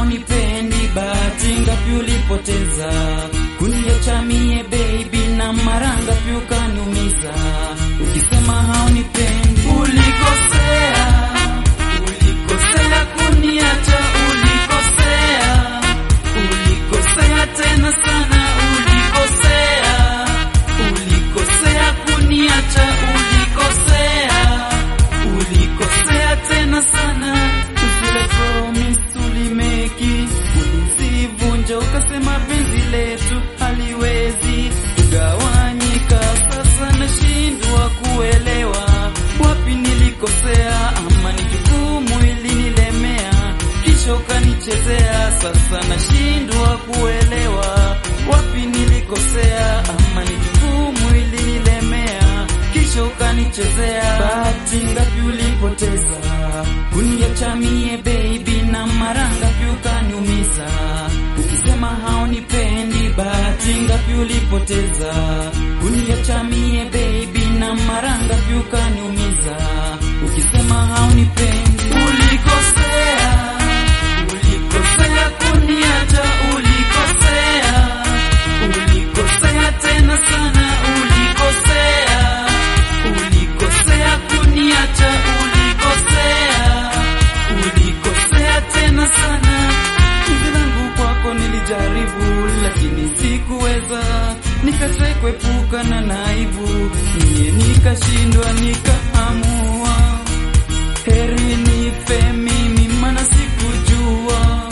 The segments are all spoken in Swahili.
haunipendi, bahati ngapi ulipoteza kuniacha mie baby, na mara ngapi ukaniumiza, ukisema haunipendi. Ulikosea, ulikosea kuniacha, ulikosea, ulikosea tena sana, ulikosea, ulikosea kuniacha, ulikosea, ulikosea tena sana. Zile promise tulimeki ulizivunja, ukasema penzi letu haliwezi kugawanyika. Sasa nashindwa kuelewa wapi nilikosea, ama ni jukumu ilinilemea kisha ukanichezea. Sasa nashindwa kuelewa wapi nilikosea, ama ni jukumu ilinilemea kisha ukanichezea. Bahati ngapi ulipoteza kuniacha mie baby, na mara ngapi ukaniumiza, ukisema haunipendi. Bahati ngapi ulipoteza kuniacha mie baby, na mara ngapi ukaniumiza, ukisema haunipendi. Ulikosea, ulikosea kuniacha, ulikosea, ulikosea tena sana, ulikosea, ulikosea kuniacha, ulikosea, ulikosea tena sana. Penzi langu kwako nilijaribu, lakini sikuweza, nikatrai kuepukana na aibu, mie nikashindwa, nikaamua heri nife mimi, mana sikujua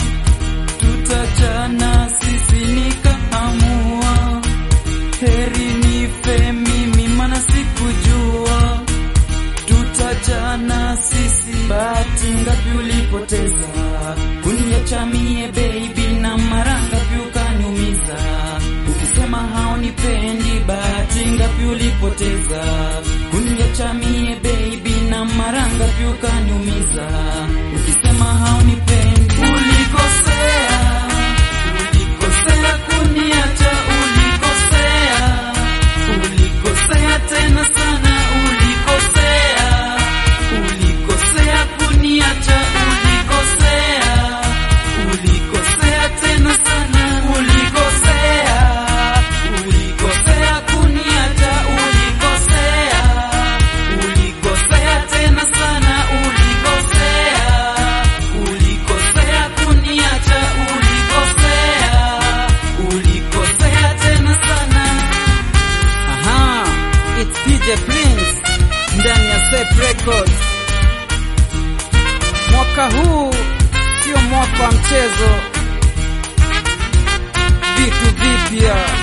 tutachana sisi, nikaamua heri nife mimi, mana sikujua tutachana sisi. Bahati ngapi ulipoteza kuniacha mie baby, na mara ngapi ukaniumiza, ukisema haunipendi. Bahati ngapi ulipoteza kuniacha mie baby, na mara ngapi ukaniumiza, ukisema haunipendi. Ulikosea, ulikosea kuniacha, ulikosea, ulikosea tena sana, ulikosea, ulikosea kuniacha, ulikosea, ulikosea tena sana, ulikosea, ulikosea kuniacha, ulikosea, ulikosea tena sana, ulikosea, ulikosea kuniacha, ulikosea, ulikosea tena sana. Aha, it's PJ Prince ndani ya Safe Records. Mwaka huu sio mwaka wa mchezo, vitu vipya